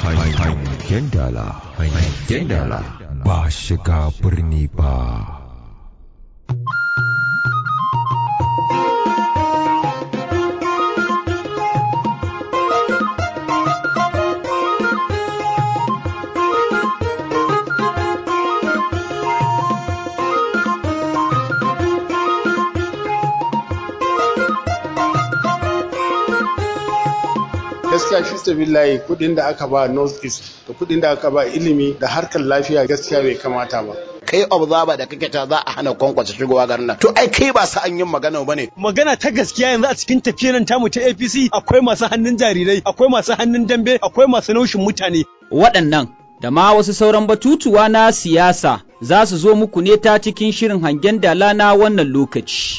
Hangen dala, hangen dala ba shiga birni ba. gaskiya fi sabillahi kudin da aka ba north east da kudin da aka ba ilimi da harkar lafiya gaskiya bai kamata ba kai observer da kake ta za a hana kwankwace shigowa garin nan to ai kai ba sa an yin magana bane magana ta gaskiya yanzu a cikin tafiyar nan tamu ta APC akwai masu hannun jarirai akwai masu hannun dambe akwai masu naushin mutane waɗannan da ma wasu sauran batutuwa na siyasa za su zo muku ne ta cikin shirin hangen dala na wannan lokaci.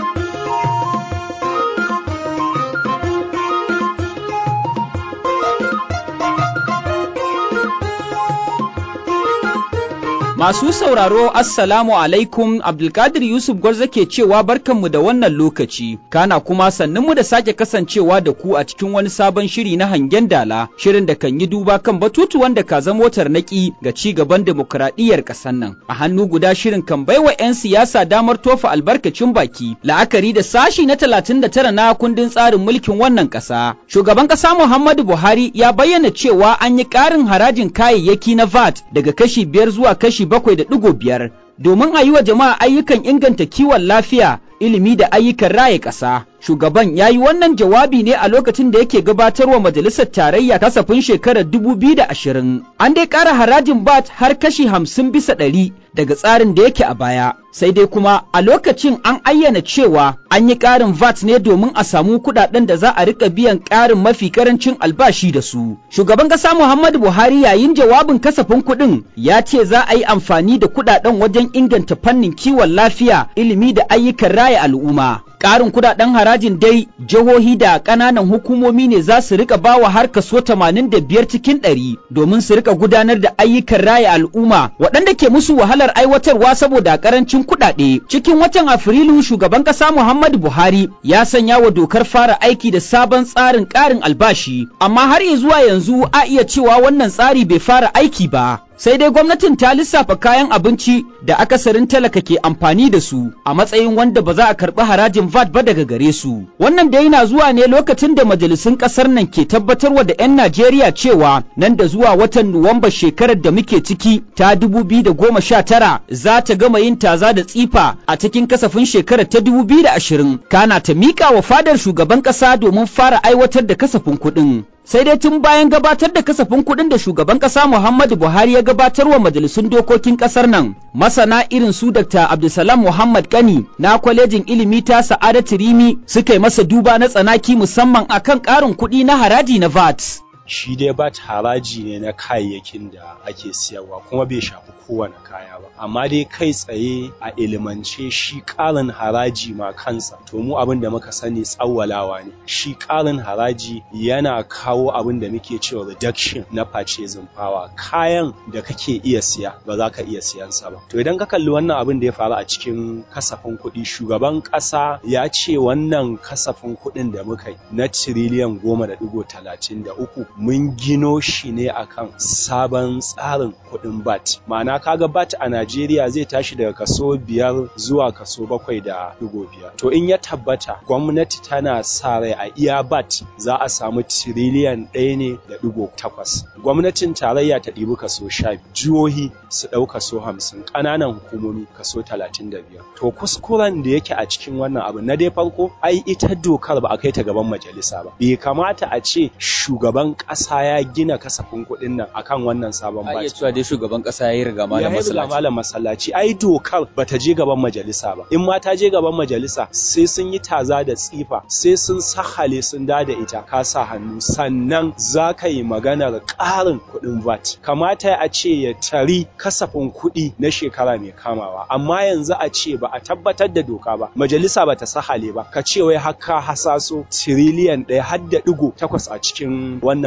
Masu sauraro Assalamu alaikum Abdulkadir Yusuf Gwarza ke cewa barkanmu da wannan lokaci, kana kuma sannunmu da sake kasancewa da ku a cikin wani sabon shiri na hangen dala, shirin da kan yi duba kan batutuwan da ka zama tarnaki ga ci gaban demokuraɗiyyar ƙasar nan. A hannu guda shirin kan baiwa 'yan siyasa damar tofa albarkacin baki, la'akari da sashi na talatin da tara na kundin tsarin mulkin wannan ƙasa. Shugaban ƙasa Muhammadu Buhari ya bayyana cewa an yi ƙarin harajin kayayyaki na VAT daga kashi biyar zuwa kashi bakwai da ɗigo biyar domin a yi wa jama'a ayyukan inganta kiwon lafiya ilimi da ayyukan raye ƙasa. Shugaban ya yi wannan jawabi ne a lokacin da yake gabatarwa majalisar tarayya kasafin shekarar dubu biyu da ashirin. An dai ƙara harajin bat har kashi hamsin bisa ɗari daga tsarin da yake a baya. Sai dai kuma a lokacin an ayyana cewa an yi ƙarin VAT ne domin a samu kuɗaɗen da za a riƙa biyan ƙarin mafi ƙarancin albashi da su. Shugaban ƙasa Muhammadu Buhari yayin jawabin kasafin kuɗin ya ce za a yi amfani da kuɗaɗen wajen inganta fannin kiwon lafiya, ilimi da ayyukan raya al'umma. Ƙarin kudaden harajin dai jihohi da ƙananan hukumomi ne za su rika bawa har kaso 85 cikin ɗari domin su rika gudanar da ayyukan raya al'umma waɗanda ke musu wahalar aiwatarwa saboda ƙarancin kuɗaɗe. Cikin watan Afrilu shugaban ƙasa Muhammadu Buhari ya sanya wa dokar fara aiki da sabon tsarin ƙarin albashi, amma har zuwa yanzu a iya cewa wannan tsari bai fara aiki ba. sai dai gwamnatin ta lissafa kayan abinci da akasarin talaka ke amfani da su a matsayin wanda ba za a karɓi harajin VAT ba daga gare su. Wannan dai na zuwa ne lokacin da majalisun ƙasar nan ke tabbatarwa da 'yan Najeriya cewa nan da zuwa watan Nuwamba shekarar da muke ciki ta tara za ta gama yin taza da tsifa a cikin kasafin shekarar ta ashirin kana ta miƙa wa fadar shugaban ƙasa domin fara aiwatar da kasafin kuɗin. sai dai tun bayan gabatar da kasafin kuɗin da shugaban ƙasa Muhammadu Buhari ya gabatar wa majalisun dokokin ƙasar nan masana irin su Dr. Abdulsalam Muhammad Kani na kwalejin ilimi ta Sa'adatu Rimi suka yi masa duba na tsanaki musamman akan ƙarin kuɗi na haraji na VAT. shi dai bat haraji ne na kayayyakin da ake siyarwa kuma bai shafi kowane kaya ba amma dai kai tsaye a ilimance shi ƙarin haraji ma kansa to mu abin da muka sani tsawwalawa ne shi ƙarin haraji yana kawo abin da muke cewa reduction na purchasing power kayan da kake iya siya ba za ka iya siyansa ba to idan ka kalli wannan abin da ya faru a cikin kasafin kuɗi shugaban ƙasa ya ce wannan kasafin kuɗin da muka yi na tiriliyan goma da ɗigo talatin da uku mun gino shi ne akan sabon tsarin kuɗin bat ma'ana kaga bat a Najeriya zai tashi daga kaso biyar zuwa kaso bakwai da digo biyar to in ya tabbata gwamnati tana sa rai a iya bat za a samu tiriliyan ɗaya ne da digo takwas gwamnatin tarayya ta ɗibi kaso sha jihohi su ɗau kaso hamsin ƙananan hukumomi kaso talatin da biyar to kuskuren da yake a cikin wannan abu na dai farko ai ita dokar ba a kai ta gaban majalisa ba bai kamata a ce shugaban ƙasa ya gina kasafin kuɗin nan akan wannan sabon Ba iya baci. cewa dai shugaban ƙasa ya yi riga Ya malam yi masallaci. malam masallaci ai dokar bata je gaban majalisa ba in ma ta je gaban majalisa sai sun yi taza da tsifa sai sun sahale sun da da ita ka sa hannu sannan za ka yi maganar ƙarin kuɗin VAT kamata a ce ya tari kasafin kuɗi na shekara mai kamawa amma yanzu a ce ba a tabbatar da doka ba majalisa ba ta sahale ba ka ce wai har ka hasaso tiriliyan ɗaya har da ɗigo takwas a cikin wannan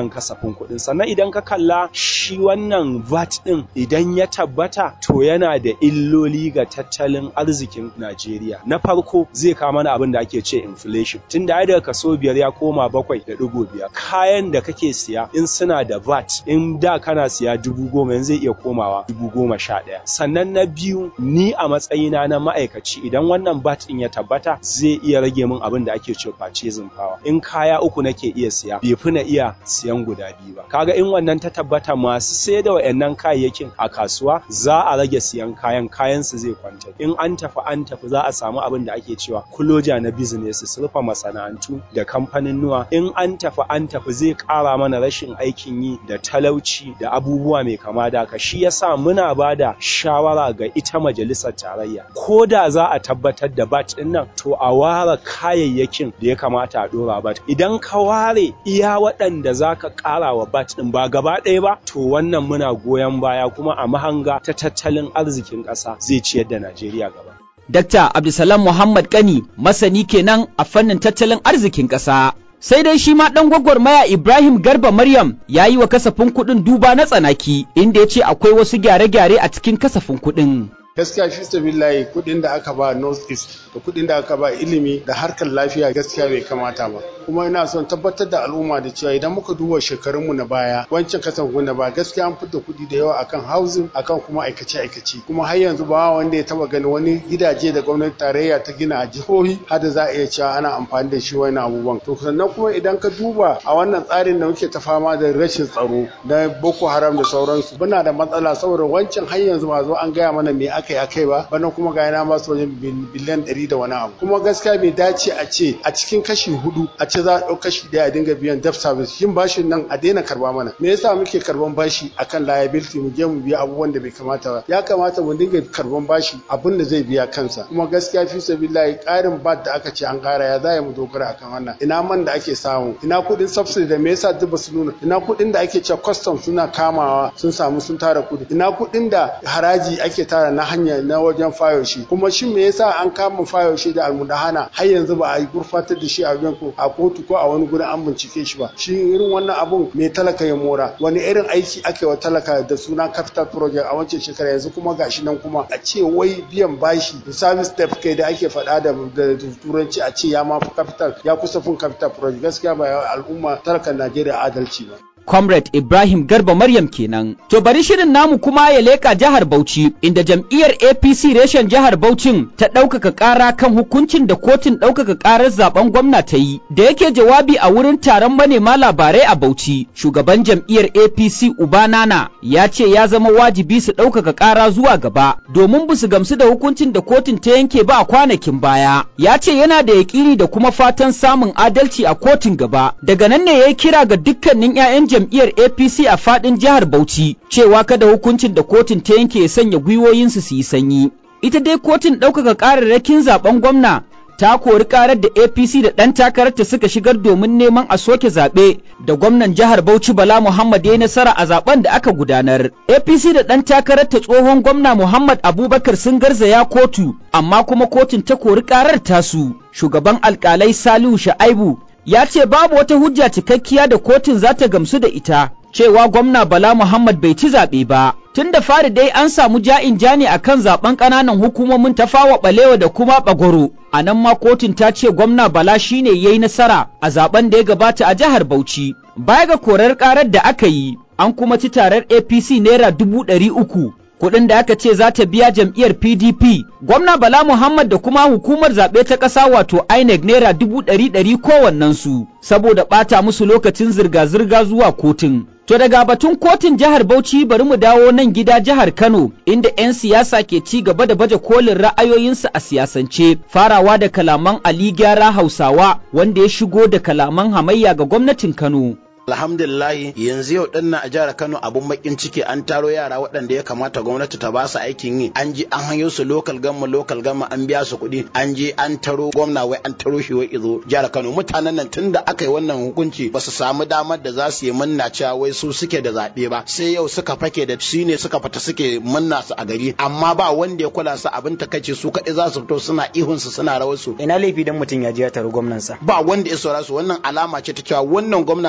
wannan kasafin kuɗin sannan idan ka kalla shi wannan VAT ɗin idan ya tabbata to yana da illoli ga tattalin arzikin Najeriya na farko zai kawo mana abin da ake ce inflation tun da daga kaso biyar ya koma bakwai da ɗigo biyar kayan da kake siya in suna da VAT in da kana siya dubu goma yanzu zai iya komawa dubu goma sha ɗaya sannan na biyu ni a matsayina na ma'aikaci idan wannan VAT ɗin ya tabbata zai iya rage min abin da ake ce purchasing power in kaya uku nake iya siya bai fi na iya siyan guda biyu ba kaga in wannan ta tabbata masu sai da wayannan kayayyakin a kasuwa za a rage siyan kayan kayan su zai kwanta in an tafi an tafi za a samu abin da ake cewa kuloja na business su rufe masana'antu da kamfanin nuwa in an tafi an tafi zai kara mana rashin aikin yi da talauci da abubuwa mai kama da ka shi yasa muna ba da shawara ga ita majalisar tarayya ko da za a tabbatar da bat din nan to a ware kayayyakin da ya kamata a dora bat idan ka ware iya waɗanda za ka ƙara wa bat ɗin ba gaba ɗaya ba to wannan muna goyon baya kuma a mahanga ta tattalin arzikin ƙasa zai ciyar da Najeriya gaba. Dr. Abdulsalam Muhammad Kani masani kenan a fannin tattalin arzikin ƙasa. Sai dai shi ma ɗan gwagwarmaya Ibrahim Garba Maryam ya yi wa kasafin kuɗin duba na tsanaki inda ya ce akwai wasu gyare-gyare a cikin kasafin kuɗin. gaskiya fi sabillahi kudin da aka ba north east da kudin da aka ba ilimi da harkar lafiya gaskiya bai kamata ba kuma ina son tabbatar da al'umma da cewa idan muka duba shekarunmu na baya wancan kasan na baya gaskiya an fita kudi da yawa akan housing akan kuma aikace aikace kuma har yanzu ba wanda ya taba gani wani gidaje da gwamnati tarayya ta gina a jihohi har da za a iya cewa ana amfani da shi wani abubuwan to sannan kuma idan ka duba a wannan tsarin da muke ta fama da rashin tsaro na boko haram da sauransu muna da matsala saboda wancan har yanzu ba zo an gaya mana me aka yi akai ba bana kuma ga yana masu wajen biliyan ɗari da wani abu kuma gaskiya bai dace a ce a cikin kashi hudu a ce za a ɗau kashi ɗaya a dinga biyan debt service yin bashin nan a daina karba mana me yasa muke karban bashi akan liability mu je mu biya abubuwan da bai kamata ba ya kamata mu dinga karban bashi abin da zai biya kansa kuma gaskiya fi sabilillahi ƙarin bat da aka ce an ƙara ya za mu dogara akan wannan ina man da ake samu ina kuɗin subsidy da me yasa duk ba su nuna ina kuɗin da ake cewa custom suna kamawa sun samu sun tara kuɗi ina kuɗin da haraji ake tara na hanya na wajen fayoshi kuma shin me yasa an kama fayoshi da almudahana har yanzu ba a gurfatar da shi a wajen a kotu ko a wani gurin an bincike shi ba shi irin wannan abun me talaka ya mora wani irin aiki ake wa talaka da suna capital project a wancan shekara yanzu kuma gashi nan kuma a ce wai biyan bashi service step kai da ake faɗa da turanci a ce ya ma capital ya kusa fin capital project gaskiya ba al'umma talakan Najeriya adalci ba Comrade Ibrahim Garba Maryam kenan. To bari shirin namu kuma ya leka jihar Bauchi inda jam'iyyar APC reshen jihar Bauchin ta ɗaukaka ƙara kan hukuncin da kotun ɗaukaka ƙarar zaben gwamna ta yi. Da yake jawabi a wurin taron manema labarai a Bauchi, shugaban jam'iyyar APC Ubanana ya ce ya zama wajibi su ɗaukaka ƙara zuwa gaba domin ba su gamsu da hukuncin da kotun ta yanke ba a kwanakin baya. Ya ce yana da yaƙini da kuma fatan samun adalci a kotun gaba. Daga nan ne ya yi kira ga dukkanin 'ya'yan jam'iyyar APC a fadin jihar Bauchi cewa kada hukuncin da kotun ta yanke ya sanya gwiwoyinsu su yi sanyi. Ita dai kotun ɗaukaka ƙararrakin zaben gwamna ta kori ƙarar da APC da ɗan takararta suka shigar domin neman a soke zaɓe da gwamnan jihar Bauchi Bala Muhammad ya nasara a zaben da aka gudanar. APC da ɗan takararta tsohon gwamna Muhammad Abubakar sun garzaya kotu amma kuma kotun ta kori ƙarar tasu. Shugaban alƙalai Salihu Sha'aibu ya ce babu wata hujja cikakkiya da kotun za ta gamsu da ita cewa gwamna Bala Muhammad bai ci zaɓe ba. Tun da fari dai an samu ja'in ja ne akan zaben ƙananan hukumomin tafawa ɓalewa da kuma ɓagoro. A nan ma kotun ta ce gwamna Bala shine ya yi nasara a zaben da ya gabata a jihar Bauchi. Baya ga korar ƙarar da aka yi, an kuma ci tarar APC naira dubu ɗari uku kuɗin da aka ce za ta biya jam'iyyar PDP. Gwamna Bala Muhammad da kuma hukumar zaɓe ta ƙasa wato INEC naira dubu ɗari ɗari kowannensu saboda ɓata musu lokacin zirga-zirga zuwa kotun. To daga batun kotun jihar Bauchi bari mu dawo nan gida jihar Kano inda 'yan siyasa ke ci gaba da baje kolin ra'ayoyinsu a siyasance farawa da kalaman Ali Gyara Hausawa wanda ya shigo da kalaman hamayya ga gwamnatin Kano. alhamdulillahi yanzu yau din a jihar Kano abun bakin ciki an taro yara waɗanda ya kamata gwamnati ta ba su aikin yi an je an hanyo su local gamma local gamma an biya su kuɗi an je an taro gwamna wai an taro shi wai izo jihar Kano mutanen nan tunda aka yi wannan hukunci ba su samu damar da za su yi munna cewa wai su suke da zaɓe ba sai yau suka fake da shi ne suka fita suke munna su a gari amma ba wanda ya kula su abin takaice su kaɗai za su fito suna ihun su suna rawar su ina laifi dan mutum ya je ya taro gwamnansa ba wanda ya saura su wannan alama ce ta cewa wannan gwamna na jihar Kano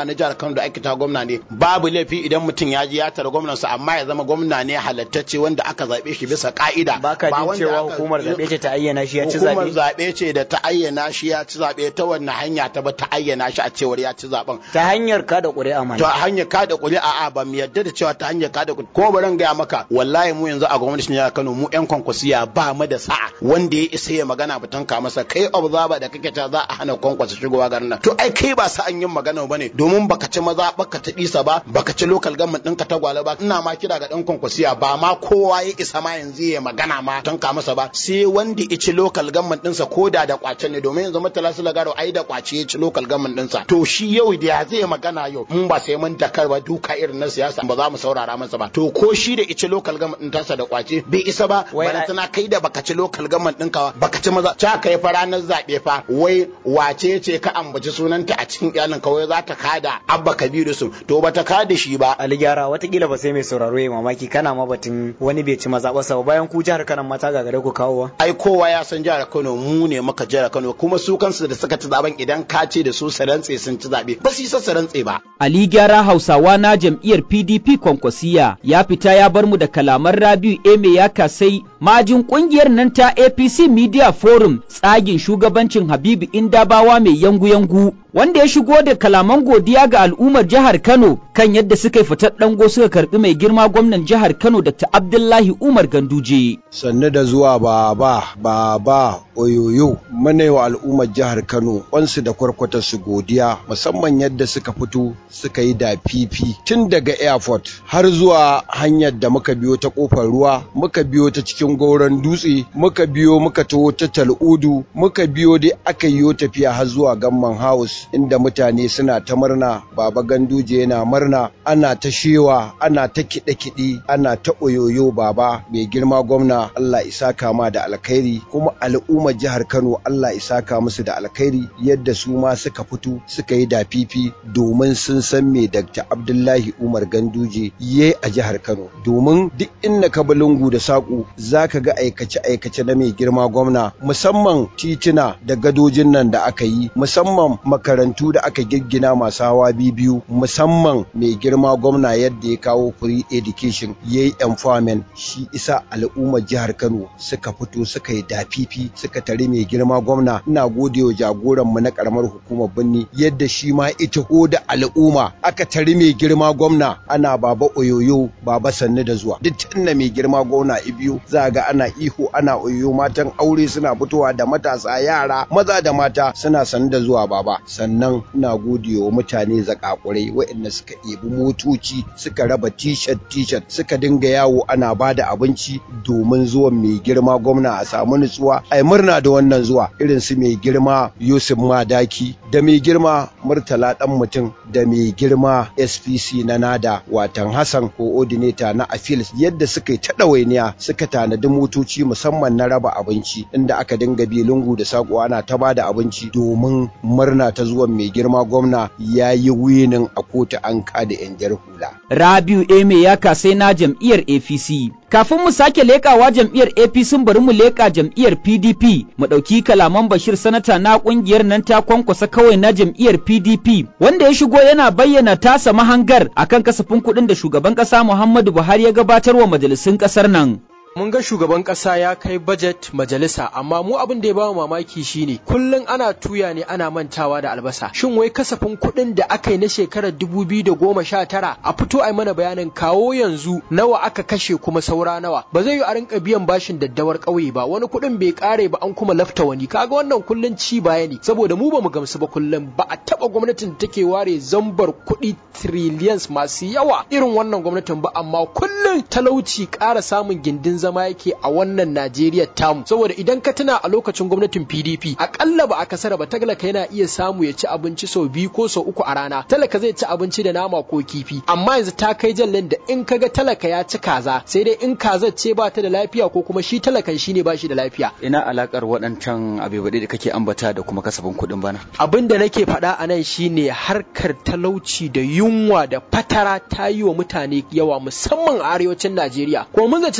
Kano da ake ta gwamna ne babu laifi idan mutum ya je ya tara gwamnansa amma ya zama gwamna ne halattacce wanda aka zabe shi bisa ka'ida baka jin cewa hukumar zabe ce ta ayyana shi ya ci zabe hukumar zabe ce da ta ayyana shi ya ci zabe ta wannan hanya ta ba ta ayyana shi a cewar ya ci zaben ta hanyar kada ƙuri'a ma ta hanyar kada ƙuri'a a ba mu yarda da cewa ta hanyar kada ƙuri'a ko bari gaya maka wallahi mu yanzu a gwamnatin jihar Kano mu yan kwankwasiya ba mu da sa'a wanda ya isa ya magana batun ka masa kai observer da kake ta za a hana kwankwasa shigowa garin nan to ai kai ba sa'an yin magana bane domin baka ci maza baka ta isa ba baka ci local government ɗinka ta gwale ba ina ma kira ga dan kwankwasiya ba ma kowa ya isa ma yanzu ya magana ma tun ka masa ba sai wanda ya ci local government ɗinsa ko da da kwace ne domin yanzu mutala su lagaro ai da kwace ya ci local government ɗinsa to shi yau da ya zai magana yau mun ba sai mun dakar ba duka irin na siyasa ba za mu saurara masa ba to ko shi da ice local government din tasa da kwace bai isa ba bana tana kai da baka ci local government din ka baka ci maza ta kai fa ranar zabe fa wai wace ce ka ambaci sunanta a cikin iyalin ka wai za ta kada abba kabiru su to bata kada shi ba ali gyara watakila ba sai mai sauraro ya mamaki kana ma batun wani bai ci maza ba bayan ku jihar Kano mata gagare ku kawowa ai kowa ya san jihar Kano mu ne muka jihar Kano kuma su kansu da suka ci zaben idan ka ce da su su rantse sun ci zabe ba su isa su rantse ba Ali gyara Hausawa na jam'iyyar PDP Kwankwasiya ya fita ya bar mu da kalaman Rabiu Eme ya kasai majin kungiyar nan ta APC Media Forum tsagin shugabancin Habibu Indabawa mai yangu-yangu wanda ya shigo da kalaman godiya ga al'ummar jihar Kano kan yadda suka yi fitar dango suka karbi mai girma gwamnan jihar Kano Dr. Abdullahi Umar Ganduje. Sannu da zuwa baba baba oyoyo muna wa al'ummar jihar Kano wansu da kwarkwata su godiya musamman yadda suka fito suka yi da fifi tun daga airport har zuwa hanyar da muka biyo ta kofar ruwa muka biyo ta cikin gauran dutse muka biyo muka taho ta tal'udu muka biyo dai aka yi tafiya har zuwa gamman house inda mutane suna ta murna baba ganduje yana murna ana ta shewa ana ta kiɗe-kiɗe ana ta oyoyo baba mai girma gwamna Allah isa kama da alkhairi kuma al'ummar jihar Kano Allah isa ka musu da alkhairi yadda su ma suka fito suka yi da fifi domin sun san me Dr. Abdullahi Umar Ganduje ye a jihar Kano domin duk inda ka lungu da saƙo zaka ga aikace-aikace na mai girma gwamna musamman tituna da gadojin nan da aka yi musamman makarantu da aka giggina masu hawa biyu musamman mai girma gwamna yadda ya kawo free education ya yi empowerment shi isa al'ummar jihar Kano suka fito suka yi dafifi suka tare mai girma gwamna ina gode wa jagoran mu na karamar hukumar birni yadda shi ma ita da al'umma aka tare mai girma gwamna ana baba oyoyo baba sannu da zuwa duk tunda mai girma gwamna ibiyo za ga ana ihu ana oyoyo matan aure suna fitowa da matasa yara maza da mata suna sannu da zuwa baba sannan ina gode wa mutane zakakurai waɗanda suka ɗebi motoci suka raba t-shirt t-shirt suka dinga yawo ana ba da abinci domin zuwan mai girma gwamna a samu nutsuwa ai murna da wannan zuwa irin su mai girma Yusuf Madaki da mai girma Murtala dan mutum da mai girma SPC na Nada watan Hassan coordinator na Afils yadda suka yi ta ɗawainiya suka tanadi motoci musamman na raba abinci inda aka dinga bi lungu da saƙo ana ta ba da abinci domin murna ta zuwan mai girma gwamna ya yi winin a kotu an kada 'yan jar hula. Rabiu Eme ya kasai na jam'iyyar APC. Kafin mu sake leƙawa jam'iyyar APC bari mu leƙa jam'iyyar PDP mu ɗauki kalaman Bashir sanata na ƙungiyar nan ta kwankwasa kawai na jam'iyyar PDP wanda ya shigo yana bayyana tasa mahangar akan kasafin kuɗin da shugaban ƙasa Muhammadu Buhari ya gabatar wa majalisun ƙasar nan. mun ga shugaban kasa ya kai budget majalisa amma mu abin da ya bamu mamaki shine kullun ana tuya ne ana mantawa da albasa shin wai kasafin kuɗin da aka yi na shekarar 2019 a fito a mana bayanin kawo yanzu nawa aka kashe kuma saura nawa ba zai yi a rinka biyan bashin daddawar ƙauye ba wani kuɗin bai kare ba an kuma lafta wani kaga wannan kullun ci baya ne saboda mu ba mu gamsu ba kullun ba a taba gwamnatin da take ware zambar kuɗi trillions masu yawa irin wannan gwamnatin ba amma kullun talauci ƙara samun gindin zama yake a wannan Najeriya tamu saboda idan ka tuna a lokacin gwamnatin PDP akalla ba a kasara ba talaka yana iya samu ya ci abinci sau biyu ko sau uku a rana talaka zai ci abinci da nama ko kifi amma yanzu ta kai jallin da in kaga talaka ya ci kaza sai dai in kazar ce ba ta da lafiya ko kuma shi talakan shi ne ba shi da lafiya ina alakar waɗancan abubuwa da kake ambata da kuma kasafin kuɗin bana abin da nake faɗa a nan shine harkar talauci da yunwa da fatara ta yi wa mutane yawa musamman a arewacin Najeriya ko mun zaci zamu ga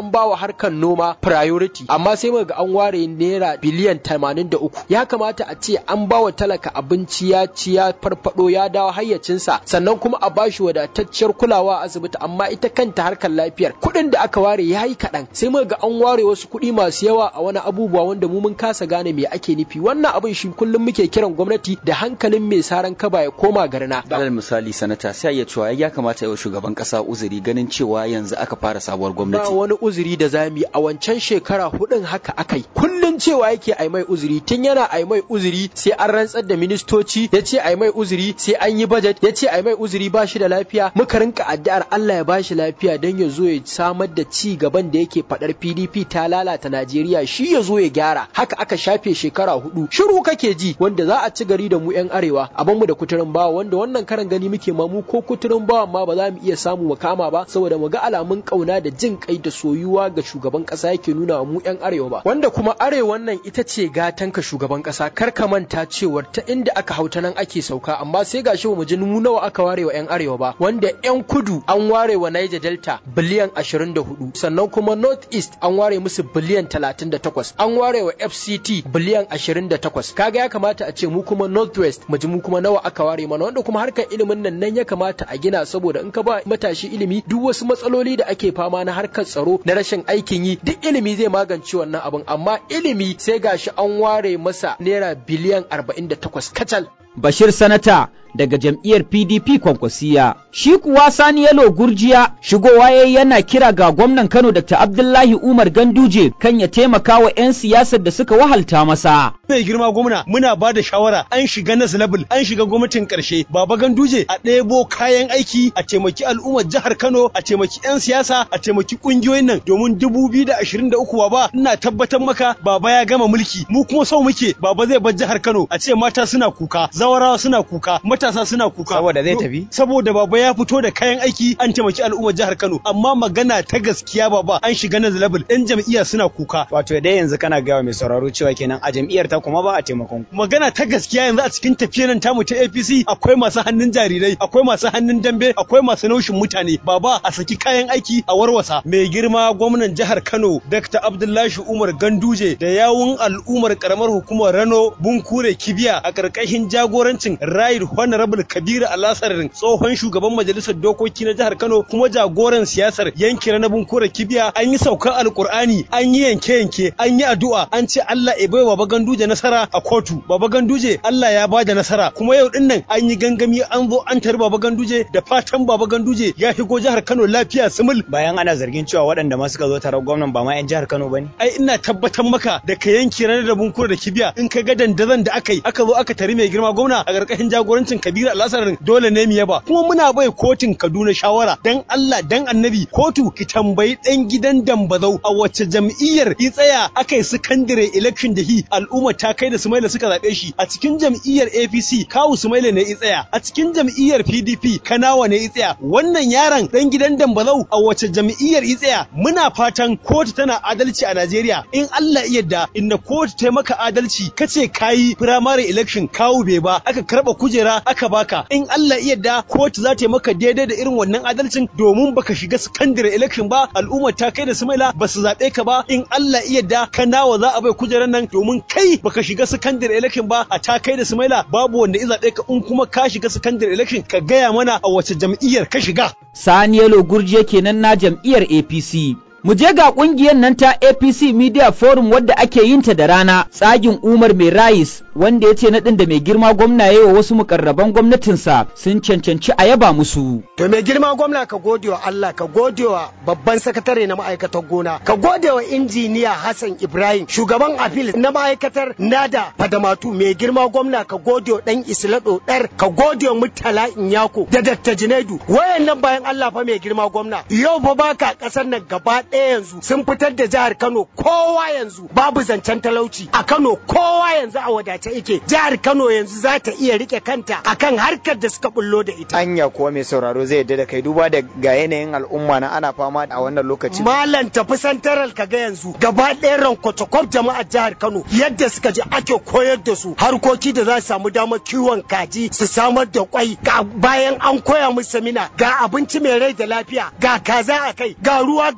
an bawa harkar noma priority amma sai muka ga an ware naira biliyan 83 ya kamata a ce an bawa talaka abinci ya ci ya farfado ya dawo hayyacinsa sannan kuma a bashi wadatacciyar kulawa a asibiti amma ita kanta harkar lafiyar kuɗin da aka ware ya yi kaɗan sai muka ga an ware wasu kuɗi masu yawa a wani abubuwa wanda mu mun kasa gane me ake nufi wannan abin shi kullum muke kiran gwamnati da hankalin mai saran kaba ya koma garna alal misali sanata sai ya cewa ya kamata yau shugaban kasa uzuri ganin cewa yanzu aka fara sabuwar ba gwamnati wani uzuri da zamu yi a wancan shekara hudun haka akai kullun cewa yake ai mai uzuri tun yana ai mai uzuri sai an rantsar da ministoci ya ce ai mai uzuri sai an yi budget ya ce ai mai uzuri ba shi da lafiya muka rinka addu'ar Allah ya bashi lafiya don ya zo ya samar da ci gaban da yake fadar PDP ta lalata Najeriya shi ya zo ya gyara haka aka shafe shekara hudu shiru kake ji wanda za a ci gari da mu yan arewa a mu da kuturin bawa wanda wannan karan gani muke ma mu ko kuturin bawa ma ba za mu iya samu mu kama ba saboda mu ga alamun kauna da jin kai da soyuwa ga shugaban kasa yake nuna wa mu yan arewa ba wanda kuma arewan nan ita ce gatan ka shugaban kasa kar ka manta cewar ta inda aka hauta nan ake sauka amma sai gashi mu ji mu nawa aka ware wa yan arewa ba wanda yan kudu an ware wa Niger Delta biliyan 24 sannan kuma North East an ware musu biliyan 38 an ware wa FCT biliyan 28 kaga ya kamata a ce mu kuma Northwest mu ji mu kuma nawa aka ware mana wanda kuma harkar ilimin nan nan ya kamata a gina saboda in ka ba matashi ilimi duk wasu matsaloli da ake fama na harkar tsaro na rashin aikin yi duk ilimi zai magance wannan abin amma ilimi sai gashi an ware masa naira biliyan 48 kacal Bashir Sanata daga jam'iyyar PDP Kwankwasiya. Shi kuwa Sani Yalo Gurjiya shigowa ya yana kira ga gwamnan Kano Dr. Abdullahi Umar Ganduje kan ya taimaka wa 'yan siyasar da suka wahalta masa. mai girma gwamna muna ba da shawara an shiga nas level an shiga gwamnatin karshe baba ganduje a ɗebo kayan aiki a taimaki al'ummar jihar kano a taimaki 'yan siyasa a taimaki ƙungiyoyin nan domin dubu biyu da ashirin da uku baba ina tabbatar maka baba ya gama mulki mu kuma sau muke baba zai bar jihar kano a ce mata suna kuka zawarawa suna kuka matasa suna kuka Saboda zai tafi? saboda baba ya fito da kayan aiki an taimaki al'ummar jihar kano amma magana ta gaskiya baba an shiga nas level 'yan jam'iyya suna kuka wato dai yanzu kana gawa mai sauraro cewa kenan a jam'iyyar ta kuma ba a taimakon ku magana ta gaskiya yanzu a cikin tafiyar nan tamu ta APC akwai masu hannun jarirai akwai masu hannun dambe akwai masu naushin mutane baba a saki kayan aiki a warwasa mai girma gwamnan jihar Kano Dr. Abdullahi Umar Ganduje da yawun al'ummar karamar hukumar Rano Bunkure Kibiya a karkashin jagorancin Right Honorable Kabiru Alasarin tsohon shugaban majalisar dokoki na jihar Kano kuma jagoran siyasar yankin Rano Bunkure Kibiya an yi saukar alkur'ani an yi yanke-yanke an yi addu'a an ce Allah ya bai wa Ganduje nasara a kotu baba ganduje Allah ya bada nasara kuma yau din nan an yi gangami an zo an tari baba ganduje da fatan baba ganduje ya shigo jihar Kano lafiya sumul bayan ana zargin cewa waɗanda ma suka zo taron gwamnan ba ma 'yan jihar Kano bane ai ina tabbatar maka da ka yanki ranar da bunkura da kibiya in ka ga dandazon da aka yi aka zo aka tari mai girma gwamna a ƙarƙashin jagorancin Kabiru Alhassan dole ne mu yaba kuma muna bai kotun Kaduna shawara dan Allah dan Annabi kotu ki tambayi dan gidan Dambazau a wacce jam'iyyar i tsaya aka yi secondary election da hi al'umma ta kai da Sumaila suka zaɓe shi a cikin jam'iyyar APC kawu Sumaila ne i tsaya a cikin jam'iyyar PDP Kanawa ne i tsaya wannan yaron dan gidan Dambazau a wace jam'iyyar i tsaya muna fatan kotu tana adalci a Najeriya in Allah ya yarda inda kotu ta maka adalci kace kayi primary election kawu bai ba aka karba kujera aka baka in Allah ya yarda kotu za ta maka daidai da irin wannan adalcin domin baka shiga secondary election ba al'ummar ta kai da Sumaila ba su zaɓe ka ba in Allah ya yarda Kanawa za a bai kujerar nan domin kai baka shiga secondary election ba a ta kai da Sumaila babu wanda ya zaɓe ka in kuma ka shiga secondary election ka gaya mana a wace jam'iyyar ka shiga. Sani Yalo Gurje kenan na jam'iyyar APC. Mu je ga ƙungiyar nan ta APC Media Forum wadda ake yin ta da rana tsagin Umar Mai Rais wanda ya ce naɗin da mai girma gwamna ya yi wa wasu mukarraban gwamnatinsa sun cancanci a yaba musu. To mai girma gwamna ka gode wa Allah ka gode wa babban sakatare na ma'aikatar gona ka gode wa injiniya Hassan Ibrahim shugaban afil na ma'aikatar Nada Fadamatu mai girma gwamna ka gode wa dan Islado dar ka gode wa Murtala Inyako da Dr. Junaidu wayannan bayan Allah fa mai girma gwamna yau fa baka kasar nan gaba ɗaya yanzu sun fitar da jihar Kano kowa yanzu babu zancen talauci a Kano kowa yanzu a wadace yake jihar Kano yanzu za ta iya rike kanta akan harkar da suka bullo da ita anya kuwa mai sauraro zai yadda da kai duba da ga yanayin al'umma na ana fama a wannan lokaci malam tafi santaral kaga yanzu gaba ɗaya rankwatakwaf jama'ar jihar Kano yadda suka je ake koyar da su harkoki da za su samu damar kiwon kaji su samar da kwai ga bayan an koya musu samina ga abinci mai rai da lafiya ga kaza a kai ga ruwa ga lemo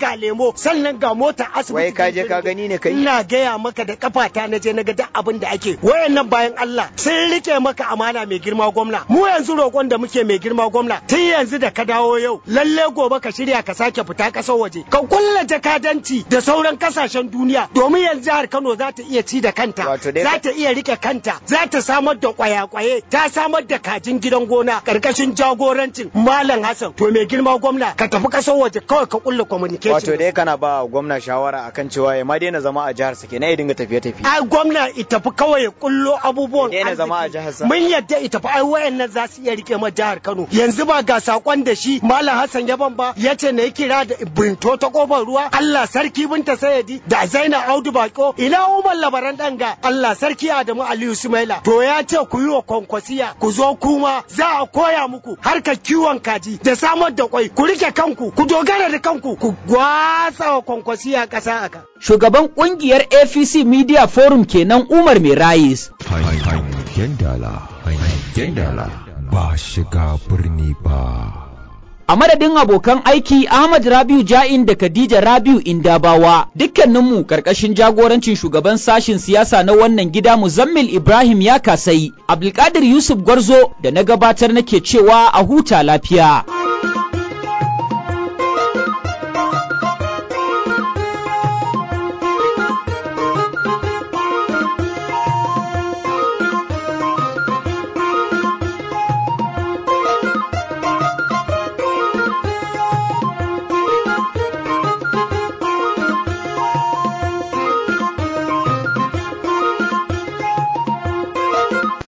samo sannan ga mota asibiti wai ka je ka gani ne kai ina gaya maka da kafata na je na ga duk abin da ake wayannan bayan Allah sun rike maka amana mai girma gwamna mu yanzu roƙon da muke mai girma gwamna tun yanzu da ka dawo yau lalle gobe ka shirya ka sake fita ƙasar waje ka kulla jakadanci da sauran kasashen duniya domin yanzu jihar Kano za ta iya ci da kanta za ta iya rike kanta za ta samar da kwaya-kwaye ta samar da kajin gidan gona karkashin jagorancin Malam Hassan to mai girma gwamna ka tafi ƙasar waje kawai ka kulla communication wato dai kana ba gwamna shawara akan cewa ya ma daina zama a jihar sa kenan ya dinga tafiye-tafiye ai gwamna ita fi kawai ya kullo abubuwan daina zama a jihar sa mun yadda ita fi ai wayannan za su iya rike ma jihar Kano yanzu ba ga sakon da shi Malam Hassan Yaban ba yace na yi kira da binto ta kofar ruwa Allah sarki binta sayadi da Zainab Audu Bako ina Umar labaran danga Allah sarki Adamu Aliyu Sumaila to ya ce ku yi wa kwankwasiya ku zo kuma za a koya muku harkar kiwon kaji da samar da kwai ku rike kanku ku dogara da kanku ku gwatsa wa kwankwasiya ƙasa aka Shugaban kungiyar APC Media Forum kenan Umar Mirayis. Hangen dala, hangen dala, ba shiga birni ba. A madadin abokan aiki Ahmad Rabiu Ja'in da Khadija Rabiu Indabawa dukkaninmu karkashin jagorancin shugaban sashin siyasa na wannan gida Muzammil Ibrahim ya kasai Abdulkadir Yusuf Gwarzo da na gabatar nake cewa a huta lafiya.